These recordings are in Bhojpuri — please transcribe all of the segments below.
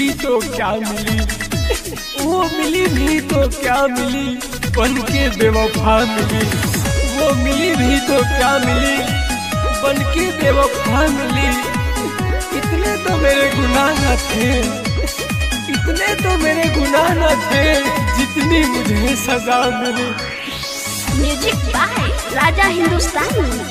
भी तो क्या मिली वो मिली भी तो क्या मिली बन के बेवफा मिली वो मिली भी तो क्या मिली बन के बेवफा मिली इतने तो मेरे गुनाह न थे इतने तो मेरे गुनाह न थे जितनी मुझे सजा मिली म्यूजिक बाय राजा हिंदुस्तानी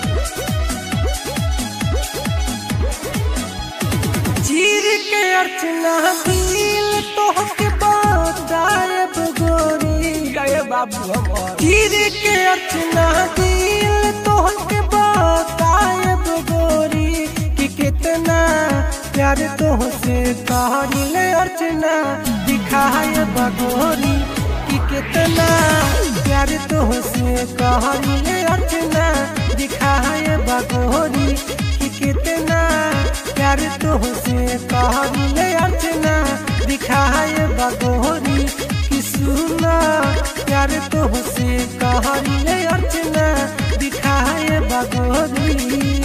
चीर के अर्चना दिल तोहके बतायब गोरी गए बाबू हमार चीर के अर्चना दिल तोहके बतायब गोरी कि कितना प्यार तोहसे कहल अर्चना दिखाए बगोरी कि कितना प्यार तोहसे कहल अर्चना दिखाए बगोरी कि कितना प्यार तोहसे कहल अर्चना दिखाए बगोरी कि सुना प्यार तोहसे कहल अर्चना दिखाए बगोरी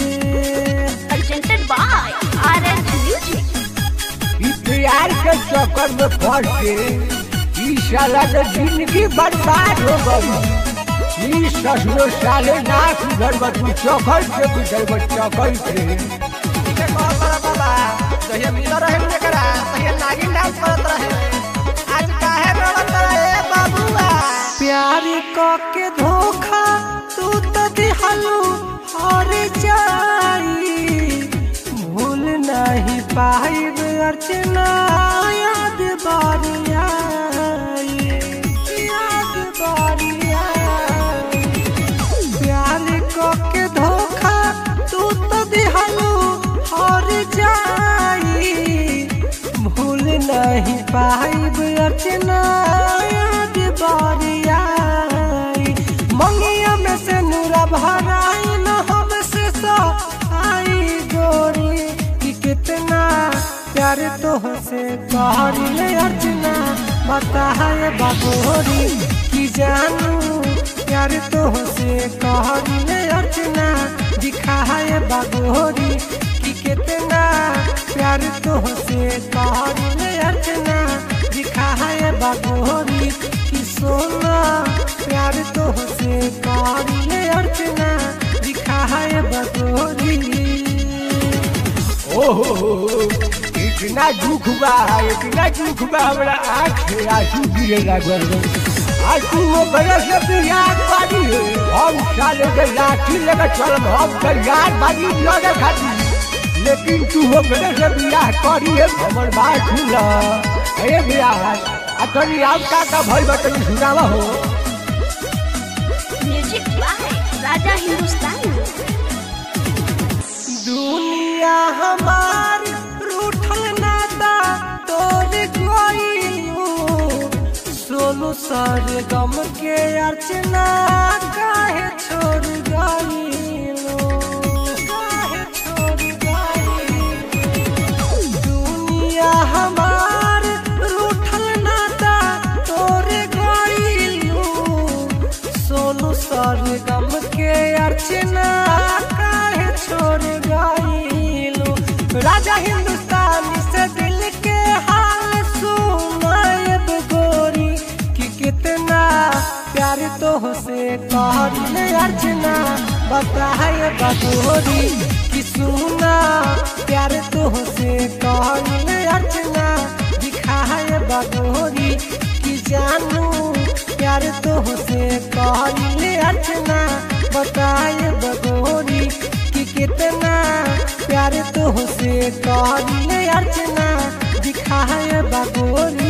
presented by RS Music. ई प्यार के चक्कर में फंस के ई साला के जिंदगी बर्बाद हो गई ई ससुरो साले ना सुधर तू चौकल से गुजर बा चौकल से बाबा जहिया मिल रहे एकरा तहिया नागिन डांस करत रहे आज काहे रोवत रहे बाबुआ प्यार क के धोखा तू तो दिहलू हर जाई भूल नहीं पाइब अर्चना याद बारी आई याद बारी आई प्यार क के धोखा तू तो दिहलू हर जाई भूल नहीं पाइब अर्चना याद बारी आई मंगिया में से नूरा भराई न हमसे आई गोरी कि कितना प्यार तोहसे कहले अर्चना बताए बागोरी कि जानू प्यार तोहसे कहले अर्चना दिखाए बागोरी कि कितना प्यार तोहसे कहले अर्चना दिखाए बागोरी कि सोना प्यार तोहसे कहले अर्चना दिखाए बागोरी ओहो इतना दुख बा इतना दुख बा हमरा आँख से आंसू गिरे लागल आज तू वो बड़े से बिहार बाजी है हम साले के लाठी लेके चल हम तैयार बाजी लगे खाती लेकिन तू वो बड़े से बियाह करी है हमर बात सुन अरे बियाह आ तनी आप का का भइल बा तनी सुनावा हो म्यूजिक बाय राजा हिंदुस्तानी दुनिया हमार रूठल नाता तोड़ गइलू सोनू सर गम के अर्चना काहे छोड़ गइलू काहे छोड़ गइलू दुनिया हमार रूठल नाता तोड़ गइलू सोनू सर गम के अर्चना काहे छोड़ गइलू राजा हिंदुस्तानी से दिल के हाल सुनायब गोरी कि कितना प्यार तो से कहले अर्चना बताए बगोरी कि सुना प्यार तो से कहले अर्चना दिखाए बगोरी कि जानू प्यार तो से कहले अर्चना बताए बगोरी कि कितना प्यार तो से कहले अर्चना दिखाए बगोरी